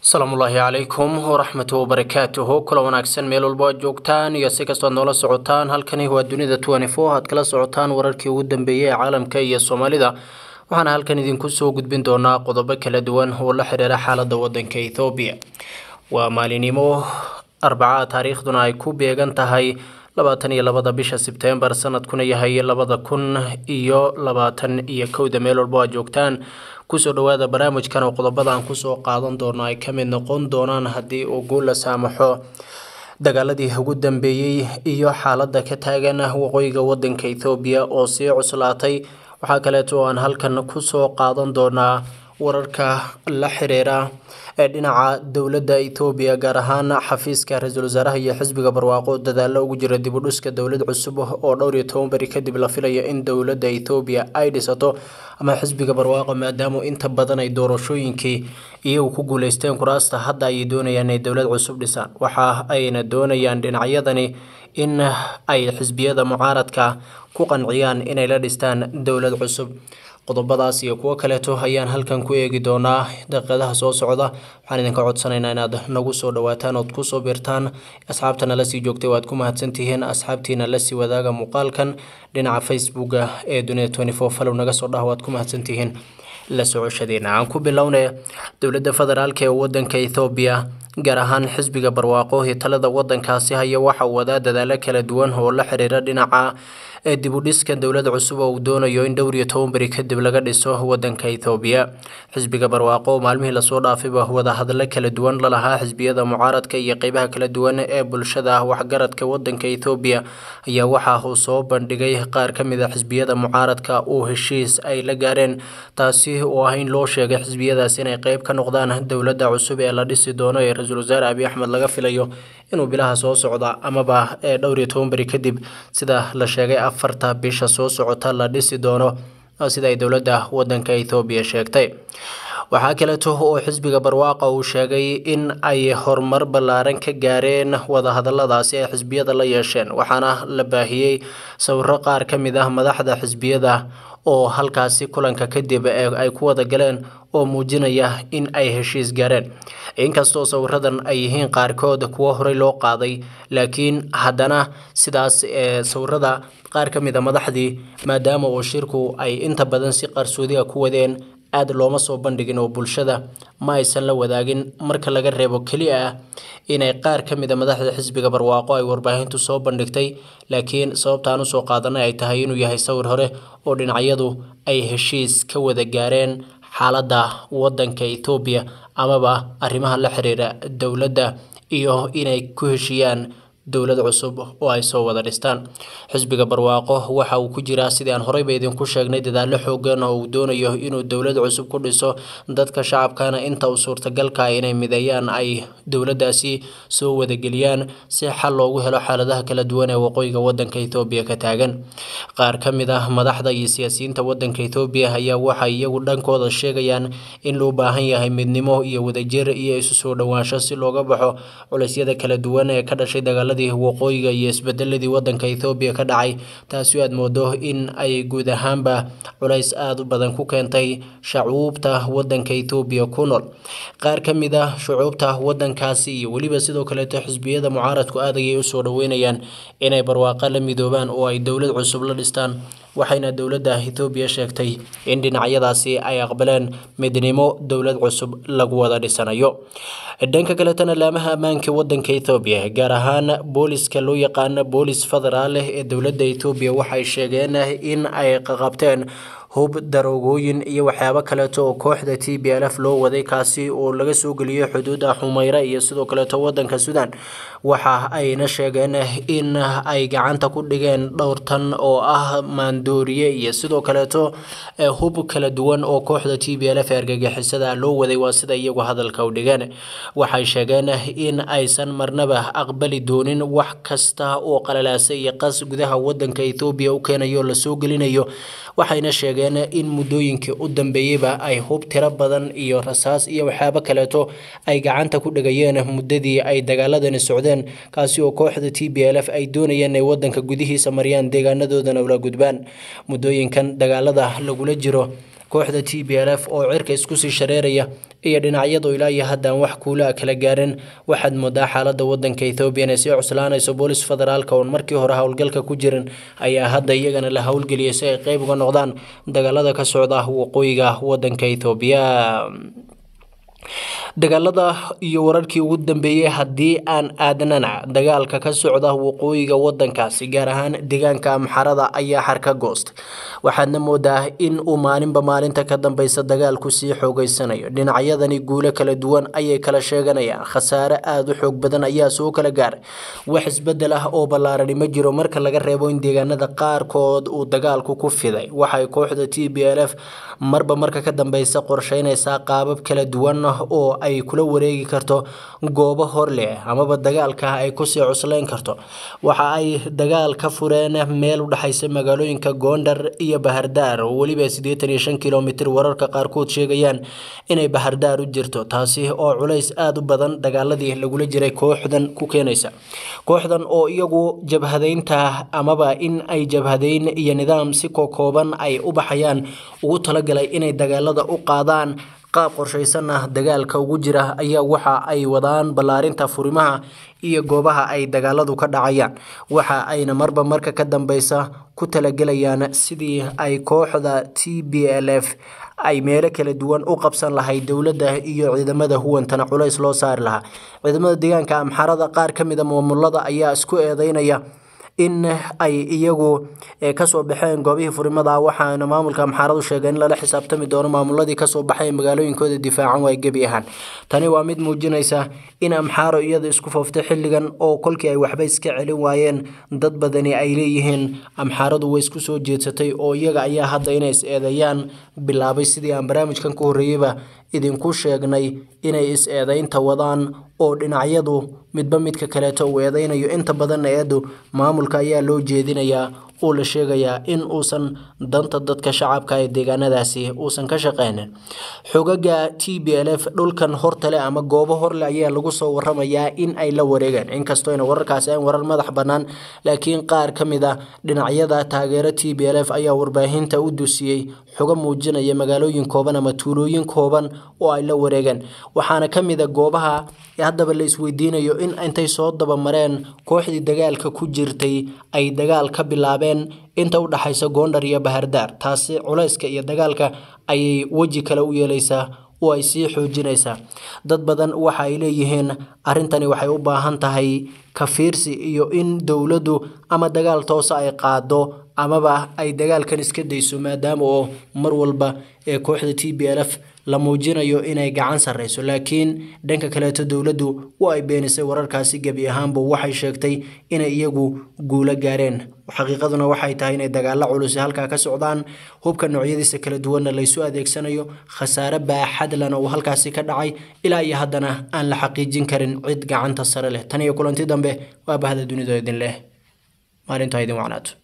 asalaamullaahi calaykum waraxmatu wabarakaatuhu kula wanaagsan meel walbo aad joogtaan iyo si kastoo aad noola socotaan halkani waa dunida aad kala socotaan wararkii ugu dambeeyey ee caalamka iyo soomaalida waxaana halkan idinku soo gudbin doonaa qodobo kala duwan oo la xiriira xaalada wadanka ethoobiya waa maalinimo arbaca taariikhduna ay ku beegan tahay labaatan iyo labada bisha sebtembar sanadkuna yahay labada kun iyo labaatan iyo kowda meel walbo aad joogtaan kusoo dhawaada barnaamijkan oo qodobada aan kusoo qaadan doono ay kamid noqon doonaan haddii uu guul la saamaxo dagaaladii ugu dambeeyey iyo xaalada ka taagan waqooyiga wadanka ethoobiya oo sii cuslaatay waxaa kaleeto oo aan halkan kusoo qaadan doonaa wararka la xiriira ee dhinaca dowladda ethoobiya gaar ahaan xafiiska ra-iisul wasaaraha iyo xisbiga barwaaqo dadaalo ugu jira dib u dhiska dowlad cusub oo dhowr iyo toban beri kadib la filayo in dowladda ethoobiya ay dhisato ama xisbiga barwaaqo maadaama inta badan ay doorashooyinkii iyagu ku guuleysteen kuraasta hadda ayay doonayaan inay dowlad cusub dhisaan waxa ayna doonayaan dhinacyadani in ay xisbiyada mucaaradka ku qanciyaan inay la dhistaan dowlad cusub qodobadaas iyo kuwo kaleeto ayaan halkan ku eegi doonaa daqiiqadaha soo socda waxaan idinka codsanaynaa inaad nagu soo dhawaataan ood kusoo biirtaan asxaabtana lasii joogtay waad ku mahadsantihiin asxaabtiina lasii wadaaga muuqaalkan dhinaca facebooka ee dunida twenty four falow naga soo dhaha waad ku mahadsantihiin la socoshadeena aan ku bilownay dowladda federaalk ee wadanka ethoobiya gaar ahaan xisbiga barwaaqo iyo talada wadankaasi haya waxa uu wadaa dadaalo kala duwan oo la xiriira dhinaca ee dib u dhiska dowlad cusub oo uu doonayo in dhowr iyo toban beri kadib laga dhiso wadanka ethoobiya xisbiga barwaaqo oo maalmihii lasoo dhaafayba wadahadalo kala duwan lalahaa xisbiyada mucaaradka iyo qeybaha kala duwan ee bulshada waxgaradka wadanka ethoobiya ayaa waxa uu soo bandhigay qaar ka mid a xisbiyada mucaaradka uu heshiis ay la gaareen taasi oo ah in loo sheegay xisbiyadaas inay qeyb ka noqdaan dowladda cusub ee la dhisi doono ee ra-iisul wasaare abiy axmed laga filayo inuu bilaha soo socda amaba ee dhowr iyo toban beri kadib sida la sheegay afarta bisha soo socota la dhisi doono sida ay dowladda wadanka ethoobiya sheegtay waxaa kaleeto oo xisbiga barwaaqa uu sheegay in ay horumar ballaaran ka gaareen wadahadaladaasi ay xisbiyada la yeesheen waxaana la baahiyey sawiro qaar ka mid ah madaxda xisbiyada oo halkaasi kulanka kadib ay ku wada galeen oo muujinaya in ay heshiis gaareen inkastoo sawiradan ay yihiin qaarkood kuwo horey loo qaaday laakiin haddana sidaas sawirada qaar ka mid a madaxdii maadaama uu shirku ay inta badan si qarsoodiga ku wadeen aada looma soo bandhigin oo bulshada ma aysan la wadaagin marka laga reebo keliya ah inay qaar ka mid a madaxda xisbiga barwaaqo ay warbaahintu soo bandhigtay laakiin sababtaan usoo qaadanay ay tahay inuu yahay sawir hore oo dhinacyadu ay heshiis ka wada gaareen xaaladda wadanka ethoobiya amaba arrimaha la xiriira dowladda iyo inay ku heshiiyaan dowlad cusub oo ay soo wada dhistaan xisbiga barwaaqo waxa uu ku jiraa sidii aan horeyba idinku sheegnay dadaalo xoogan oo uu doonayo inuu dowlad cusub ku dhiso dadka shacabkana inta uu suurtagalka inay mideeyaan ay dowladdaasi soo wadageliyaan si xal loogu helo xaaladaha kala duwan ee waqooyiga wadanka ethoobiya ka taagan qaar ka mid ah madaxda iyo siyaasiyiinta wadanka ethoobiya ayaa waxay iyagu dhankooda sheegayaan in loo baahan yahay midnimo iyo wadajir iyo isu soo dhowaansho si looga baxo culeysyada kala duwan ee ka dhashay dagaala waqooyiga iyo isbedeladii wadanka ethoobiya ka dhacay taasi aad moodo in ay guud ahaanba culays aada u badan ku keentay shacuubta wadanka ethoobiya ku nool qaar ka mid ah shucuubta wadankaasi iyo weliba sidoo kaleeto xisbiyada mucaaradku aad ayay usoo dhaweynayaan inay barwaaqo la midoobaan oo ay dowlad cusub la dhistaan waxayna dowladda ethoobiya sheegtay in dhinacyadaasi ay aqbaleen midnimo dowlad cusub lagu wada dhisanayo dhanka kaletana laamaha ammaanka wadanka ethoobiya gaar ahaan booliska loo yaqaano boolis federaal ee dowladda ethoobiya waxay sheegeen in ay qaqabteen hub daroogooyin iyo waxyaabo kaleeto oo kooxda t b l f loo waday kaasi oo laga soo geliyey xuduuda xumeyre iyo sidoo kaleeto wadanka suudaan waxa ayna sheegeen in ay gacanta ku dhigeen dhowr tan oo ah maandooriye iyo sidoo kaleeto hub kala duwan oo kooxda t b l f ee argagixisada loo waday waa sida iyagu hadalka u dhigeen waxay sheegeen in aysan marnaba aqbali doonin wax kasta oo qalalaasa iyo qas gudaha wadanka ethoobiya u keenayo lasoo gelinayo waxayna sheegeen in muddooyinkii u dambeeyeyba ay hub tiro badan iyo rasaas iyo waxyaabo kaleeto ay gacanta ku dhigayeen muddadii ay dagaaladani socdeen kaasi oo kooxda t b l f ay doonayeen inay wadanka gudihiisa mariyaan deegaanadoodana ula gudbaan muddooyinkan dagaalada lagula jiro kooxda t b l f oo cirka isku sii shareeraya iyo dhinacyadu ilaa iyo haddaan wax kuula kala gaarin waxaad moodaa xaalada wadanka ethoobiya inay sii cuslaanayso boolis federaalka oon markii hore howlgalka ku jirin ayaa hadda iyagana la howlgeliyay si ay qeyb uga noqdaan dagaalada ka socda waqooyiga wadanka ethoobiya dagaalada iyo wararkii ugu dambeeyey haddii aan aadnana dagaalka ka socda waqooyiga wadankaasi gaar ahaan deegaanka amxarada ayaa xarka goost waxaadna moodaa in uu maalinba maalinta ka dambeysa dagaalku sii xoogeysanayo dhinacyadani guulo kala duwan ayay kala sheeganayaan khasaare aada u xoog badan ayaa soo kala gaaray wax isbedel ah oo ballaarani ma jiro marka laga reebo in deegaanada qaarkood uu dagaalku ku fiday waxay kooxda t b l f marba marka ka dambeysa qorsheynaysaa qaabab kala duwan oo ay kula wareegi karto goobo hor leh amaba dagaalka ay kusii cuslayn karto waxa ay dagaal ka fureen meel u dhexaysa magaalooyinka goondar iyo bahardaar oo weliba siddeetan iyo shan kilomitir wararka qaarkood sheegayaan inay bahardaar u jirto taasi oo culays aada u badan dagaaladii lagula jiray kooxdan ku keenaysa kooxdan oo iyagu jabhadeynta amaba in ay jabhadeyn iyo nidaam si kokooban ay u baxayaan ugu talagalay inay dagaalada u qaadaan qaab qorshaysan ah dagaalka ugu jira ayaa waxa ay wadaan ballaarinta furimaha iyo goobaha ay dagaaladu ka dhacayaan waxa ayna marba marka ka dambeysa ku talagelayaan sidii ay kooxda t b l f ay meelo kala duwan u qabsan lahayd dowladda iyo ciidamada huwantana culays loo saari lahaa ciidamada deegaanka amxarada qaar ka mida maamulada ayaa isku eedeynaya in ay iyagu kasoo baxeen goobihii furimada waxaana maamulka amxaaradu sheegay in lala xisaabtami doono maamuladii kasoo baxay magaalooyinkooda difaacan waay gebi ahaan tani waa mid muujinaysa in amxaaro iyada isku fooftay xilligan oo kolkii ay waxba iska celin waayeen dad badani ay leeyihiin amxaaradu way isku soo jeedsatay oo iyaga ayaa hadda inay is eedeeyaan bilaabay sidii aan barnaamijkan ka horreeyeyba idinku sheegnay inay is eedeynta wadaan oo dhinacyadu midba midka kaleeto uu eedeynayo inta badanna eedu maamulka ayaa loo jeedinayaa oo la sheegayaa in uusan danta dadka shacabka ee deegaanadaasi uusan ka shaqeynin xogaga t b l f dhulkan hortale ama goobo horle ayaa lagu soo waramayaa in ay la wareegeen inkastoo ayna wararkaasi aan warar madax bannaan laakiin qaar ka mid a dhinacyada taageero t b l f ayaa warbaahinta u dusiyey xogo muujinaya magaalooyin kooban ama tuulooyin kooban oo ay la wareegeen waxaana ka mid a goobaha haddaba la isweydiinayo in intay soo dabamareen kooxdii dagaalka ku jirtay ay dagaal ka bilaabeen inta u dhaxaysa goondhar iyo bahardaar taasi culayska iyo dagaalka ayay weji kale u yeelaysaa oo ay sii xoojinaysaa dad badan waxa ay leeyihiin arrintani waxay u baahan tahay kafiirsi iyo in dowladdu ama dagaal toose ay qaado amaba ay dagaalkan iska dayso maadaama oo mar walba ee kooxda t b l f la muujinayo inay gacan sarreyso laakiin dhanka kaleeto dowladdu waa ay beenisay wararkaasi gebi ahaanba waxay sheegtay inay iyagu guulo gaareen xaqiiqaduna waxay tahay inay dagaalo culusi halkaa ka socdaan hubka noocyadiisa kala duwanna laysu adeegsanayo khasaare baaxadlana uu halkaasi ka dhacay ilaa iyo haddana aan la xaqiijin karin cid gacanta sare leh tan iyo kulanti dambe waa bahda dunida idin leh maalintaa idin wacnaato